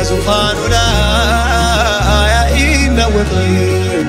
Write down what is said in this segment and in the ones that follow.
በዙፋኑ ላይ አይናወጥም።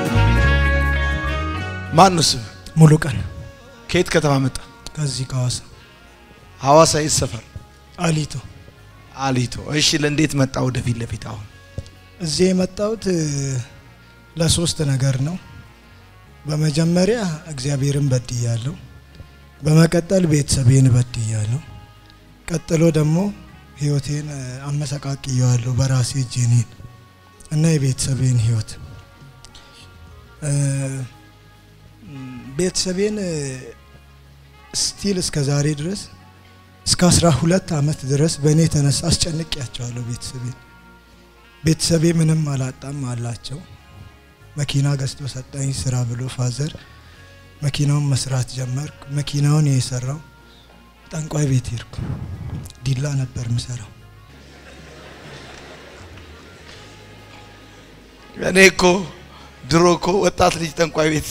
ማን ነው ስም? ሙሉ ቀን ከየት ከተማ መጣ? ከዚህ ከሐዋሳ ሐዋሳ የት ሰፈር? አሊቶ አሊቶ። እሺ ለእንዴት መጣ ወደፊት ለፊት አሁን? እዚህ የመጣሁት እ፣ ለሶስት ነገር ነው። በመጀመሪያ እግዚአብሔርን በድያለሁ። በመቀጠል ቤተሰቤን በድያለሁ። ቀጥሎ ደግሞ ህይወቴን እ፣ አመሰቃቅየዋለሁ በራሴ እጄኔን እና የቤተሰቤን ህይወት እ፣ ም፣ ቤተሰቤን እ፣ ስቲል እስከ ዛሬ ድረስ እስከ አስራ ሁለት አመት ድረስ በእኔ የተነሳ አስጨንቄያቸዋለሁ ቤተሰቤን ቤተሰቤ ምንም አላጣም አላቸው። መኪና ገዝቶ ሰጠኝ ስራ ብሎ ፋዘር መኪናውን መስራት ጀመርኩ። መኪናውን የሰራው ጠንቋይ ቤት ሄድኩ። ዲላ ነበር ምሰራው። እኔ እኮ ድሮ እኮ ወጣት ልጅ ጠንቋይ ቤት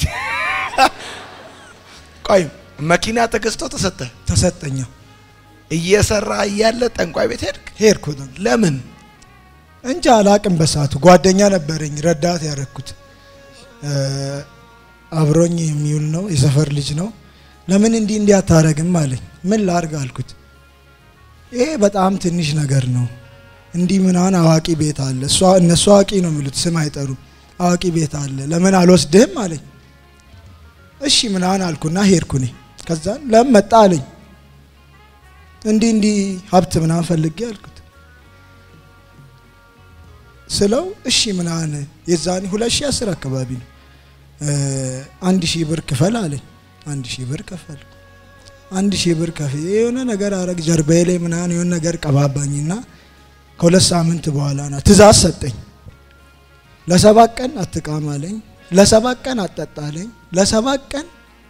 ቆይ መኪና ተገዝቶ ተሰጠ ተሰጠኛ እየሰራ እያለ ጠንቋይ ቤት ሄድክ? ሄድኩ። ለምን? እንጂ አላቅም። በሰዓቱ ጓደኛ ነበረኝ ረዳት ያረኩት እ፣ አብሮኝ የሚውል ነው የሰፈር ልጅ ነው። ለምን እንዲህ እንዲህ አታረግም አለኝ። ምን ላርግ አልኩት። ይሄ በጣም ትንሽ ነገር ነው። እንዲህ ምናምን አዋቂ ቤት አለ። እሷ እነሱ አዋቂ ነው የሚሉት ስም አይጠሩም። አዋቂ ቤት አለ ለምን አልወስድህም አለኝ። እሺ ምናምን አልኩና ሄድኩ እኔ። ከዛን ለምን መጣ አለኝ። እንዲህ እንዲህ ሀብት ምናምን ፈልጌ አልኩት ስለው እሺ ምናምን የዛኔ ሁለት ሺህ አስር አካባቢ ነው እ፣ አንድ ሺህ ብር ክፈል አለኝ። አንድ ሺህ ብር ከፈል አንድ ሺህ ብር ከፍዬ የሆነ ነገር አረግ ጀርባዬ ላይ ምናምን የሆነ ነገር ቀባባኝና ከሁለት ሳምንት በኋላ ና ትእዛዝ ሰጠኝ። ለሰባት ቀን አትቃም አለኝ። ለሰባት ቀን አትጠጣ አለኝ። ለሰባት ቀን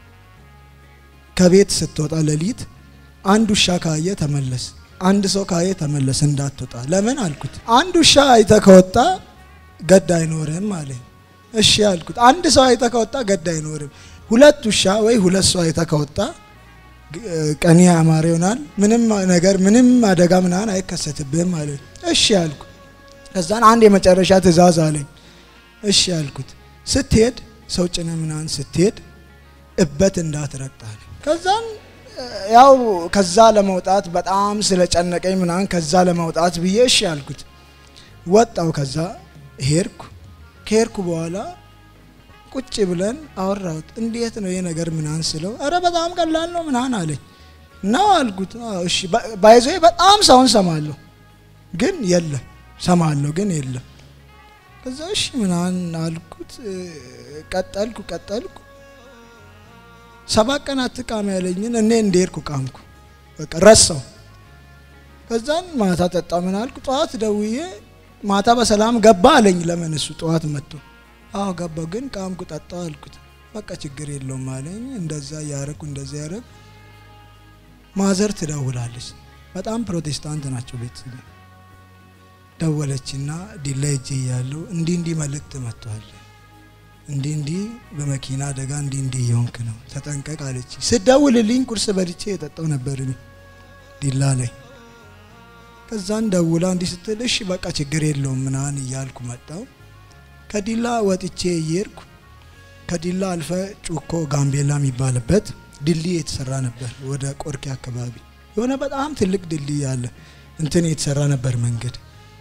ከቤት ስትወጣ ሌሊት አንድ ውሻ ካየ ተመለስ፣ አንድ ሰው ካየ ተመለስ እንዳትወጣ። ለምን አልኩት። አንድ ውሻ አይተ ከወጣ ገድ አይኖርም አለኝ። እሺ አልኩት። አንድ ሰው አይተ ከወጣ ገድ አይኖርም። ሁለት ውሻ ወይ ሁለት ሰው አይተ ከወጣ ግ- ቀኔ ያማረ ይሆናል። ምንም ነገር ምንም አደጋ ምናምን አይከሰትብህም አለኝ። እሺ አልኩ። ከዛን አንድ የመጨረሻ ትእዛዝ አለኝ። እሺ አልኩት። ስትሄድ ሰው ጭነ ምናምን ስትሄድ እበት እንዳትረግጥ አለኝ። ከዛን እ፣ ያው ከዛ ለመውጣት በጣም ስለጨነቀኝ ምናምን ከዛ ለመውጣት ብዬ እሺ አልኩት። ወጣው ከዛ ሄድኩ። ከሄድኩ በኋላ ቁጭ ብለን አወራሁት። እንዴት ነው ይሄ ነገር ምናምን ስለው፣ አረ በጣም ቀላል ነው ምናምን አለኝ። ነው አልኩት። አዎ እሺ ባይዞ በጣም ሰውን ሰማለሁ ግን የለም ሰማለሁ ግን የለም። ከዛ እሺ ምናምን አልኩት። እ፣ ቀጠልኩ ቀጠልኩ ሰባት ቀን አትቃም ያለኝን እኔ እንደሄድኩ ቃምኩ። በቃ ረሳው። ከዛን ማታ ጠጣ ምን አልኩ። ጠዋት ደውዬ ማታ በሰላም ገባ አለኝ። ለምን እሱ ጠዋት መጥቶ አዎ ገባው፣ ግን ቃምኩ ጠጣው አልኩት። በቃ ችግር የለውም አለኝ። እንደዛ ያረኩ እንደዛ ያረኩ። ማዘር ትደውላለች። በጣም ፕሮቴስታንት ናቸው ቤተሰብ ደወለችና ዲላ ሄጄ እያለሁ እንዲህ እንዲህ መልእክት መጥቷል እንዲህ እንዲህ በመኪና አደጋ እንዲህ እንዲህ እየሆንክ ነው ተጠንቀቅ አለች። ስደውልልኝ ቁርስ በልቼ የጠጣው ነበር እኔ ዲላ ላይ። ከዛን ደውላ እንዲህ ስትል እሺ በቃ ችግር የለውም ምናምን እያልኩ መጣው። ከዲላ ወጥቼ እየሄድኩ ከዲላ አልፈ ጩኮ ጋምቤላ የሚባልበት ድልድይ የተሰራ ነበር። ወደ ቆርኬ አካባቢ የሆነ በጣም ትልቅ ድልድይ አለ። እንትን የተሰራ ነበር መንገድ።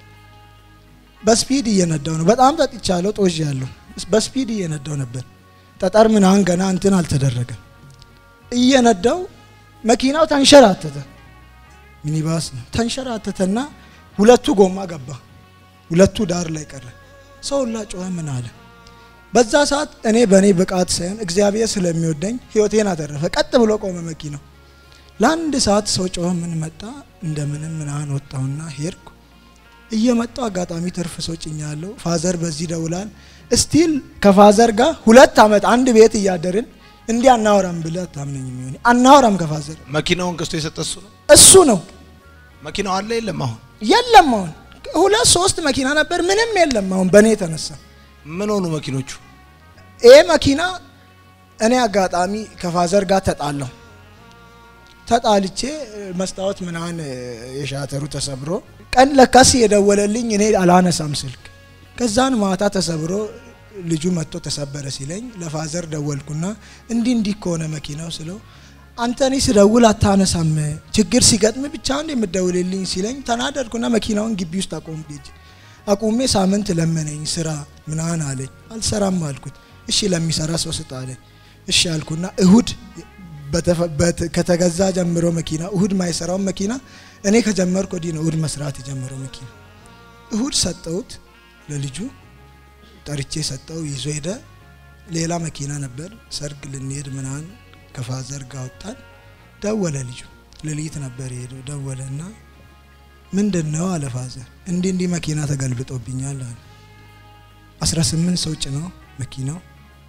በስፒድ እየነዳው ነው። በጣም ጠጥቻለሁ፣ ጦዥ ያለሁ በስፒድ እየነዳው ነበር። ጠጠር ምናምን ገና እንትን አልተደረገም። እየነዳው መኪናው ተንሸራተተ። ሚኒባስ ነው። ተንሸራተተና ሁለቱ ጎማ ገባ፣ ሁለቱ ዳር ላይ ቀረ። ሰው ሁላ ጮኸ። ምን አለ? በዛ ሰዓት እኔ በእኔ ብቃት ሳይሆን እግዚአብሔር ስለሚወደኝ ህይወቴን አተረፈ። ቀጥ ብሎ ቆመ መኪናው። ለአንድ ሰዓት ሰው ጮኸ። ምን መጣ? እንደምንም ምናምን ወጣሁና ሄድኩ። እየመጣው አጋጣሚ ትርፍ ሰው ጭኛለሁ። ፋዘር በዚህ ደውላል። እስቲል ከፋዘር ጋር ሁለት ዓመት አንድ ቤት እያደርን እንዲህ አናወራም ብለህ አታምነኝ። የሚሆን አናወራም ከፋዘር መኪናውን ገዝቶ የሰጠ እሱ ነው። እሱ ነው መኪናው አለ የለም? አሁን የለም። አሁን ሁለት ሶስት መኪና ነበር፣ ምንም የለም። አሁን በእኔ የተነሳ ምን ሆኑ መኪኖቹ? ይሄ መኪና እኔ አጋጣሚ ከፋዘር ጋር ተጣላሁ። ተጣልቼ መስታወት ምናምን የሻተሩ ተሰብሮ ቀን ለካስ የደወለልኝ እኔ አላነሳም ስልክ። ከዛን ማታ ተሰብሮ ልጁ መጥቶ ተሰበረ ሲለኝ ለፋዘር ደወልኩና እንዲህ እንዲህ ከሆነ መኪናው ስለው አንተ እኔ ስደውል አታነሳም ችግር ሲገጥም ብቻ እንደ የምደውልልኝ ሲለኝ ተናደድኩና መኪናውን ግቢ ውስጥ አቆም ጌጅ አቁሜ ሳምንት ለመነኝ ስራ ምናምን አለኝ። አልሰራም አልኩት። እሺ ለሚሰራ ሰው ስጥ አለኝ። እሺ አልኩና እሁድ ከተገዛ ጀምሮ መኪና እሁድ ማይሰራውን መኪና እኔ ከጀመርኩ ወዲህ ነው እሁድ መስራት የጀመረው መኪና። እሁድ ሰጠሁት ለልጁ ጠርቼ ሰጠው ይዞ ሄደ። ሌላ መኪና ነበር ሰርግ ልንሄድ ምናምን ከፋዘር ጋር ወጣን። ደወለ ልጁ ሌሊት ነበር የሄደው። ደወለ እና ምንድን ነው አለ ፋዘር። እንዲህ እንዲህ መኪና ተገልብጦብኛል አለ። 18 ሰው ጭነው መኪናው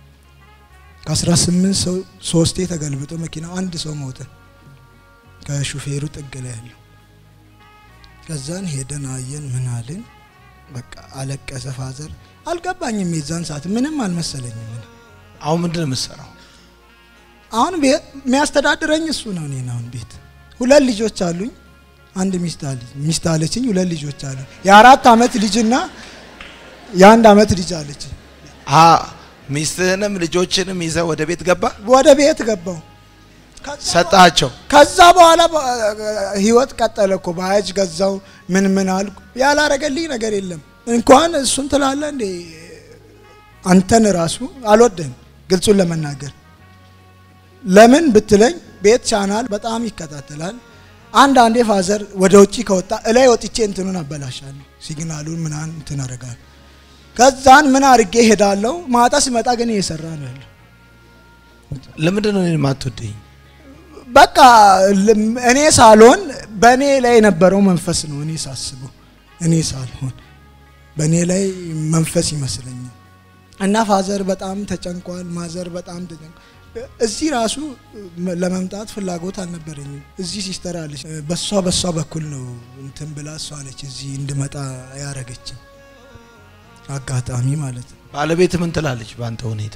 ከ18 ሰው ሶስቴ ተገልብጦ መኪናው አንድ ሰው ሞተ ከሹፌሩ ጥግ ላይ ያለው። ከዛን ሄደን አየን ምን አልን። በቃ አለቀሰ ፋዘር። አልገባኝም የዛን ሰዓት ምንም አልመሰለኝም። አሁን ምንድን ነው የምትሰራው? አሁን የሚያስተዳድረኝ እሱ ነው። እኔን አሁን ቤት ሁለት ልጆች አሉኝ። አንድ ሚስት አለች ሚስት አለችኝ። ሁለት ልጆች አሉኝ። የአራት አመት ልጅና የአንድ አመት ልጅ አለች። አ ሚስትህንም ልጆችንም ይዘህ ወደ ቤት ገባ ወደ ቤት ገባው። ሰጣቸው። ከዛ በኋላ ህይወት ቀጠለ እኮ ባያጅ ገዛው ምን ምን አልኩ። ያላረገልኝ ነገር የለም። እንኳን እሱን ትላለ እንዴ አንተን ራሱ አልወደህም። ግልጹን ለመናገር ለምን ብትለኝ ቤት ቻናል በጣም ይከታተላል። አንዳንዴ ፋዘር ወደ ውጭ ከወጣ እላይ ወጥቼ እንትኑን አበላሻለሁ፣ ሲግናሉን ምናምን እንትን አረጋለሁ። ከዛን ምን አርጌ ሄዳለሁ። ማታ ሲመጣ ግን እየሰራ ነው ያለው። ለምንድን ነው እኔን የማትወደኝ? በቃ እኔ ሳልሆን በእኔ ላይ የነበረው መንፈስ ነው። እኔ ሳስበው እኔ ሳልሆን በእኔ ላይ መንፈስ ይመስለኛል። እና ፋዘር በጣም ተጨንቋል። ማዘር በጣም ተጨንቋል። እዚህ ራሱ ለመምጣት ፍላጎት አልነበረኝም። እዚህ ሲስተር አለች። በሷ በሷ በኩል ነው እንትን ብላ እሷ ነች እዚህ እንድመጣ ያረገችኝ አጋጣሚ ማለት ነው። ባለቤት ምን ትላለች በአንተ ሁኔታ?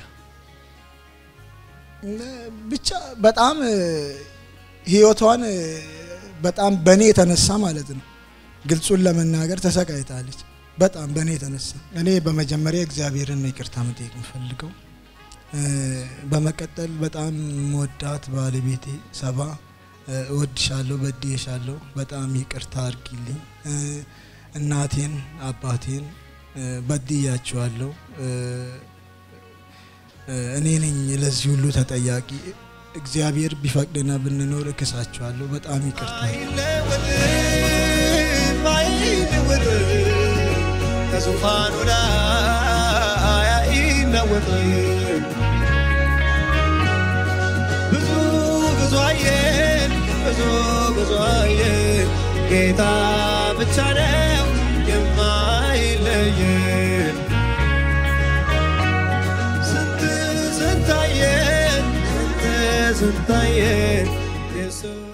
ብቻ በጣም ህይወቷን በጣም በእኔ የተነሳ ማለት ነው ግልጹን ለመናገር ተሰቃይታለች። በጣም በእኔ የተነሳ እኔ በመጀመሪያ እግዚአብሔርን ነው ይቅርታ መጠየቅ የምፈልገው። በመቀጠል በጣም መወዳት ባለቤቴ ሰባ እወድሻለሁ፣ በድዬሻለሁ፣ በጣም ይቅርታ አድርጊልኝ። እናቴን አባቴን በድያቸዋለሁ። እኔ ነኝ ለዚህ ሁሉ ተጠያቂ። እግዚአብሔር ቢፈቅድና ብንኖር እክሳቸዋለሁ። በጣም ይቅርታ። ከዙፋኑ ላይ አይናወጥም። ብዙ ብዙ አየን፣ ብዙ ብዙ አየን። ጌታ ብቻ ነው የማይለየን። ስንት ስንት አየን፣ ስንት ስንት አየን ኢየሱስ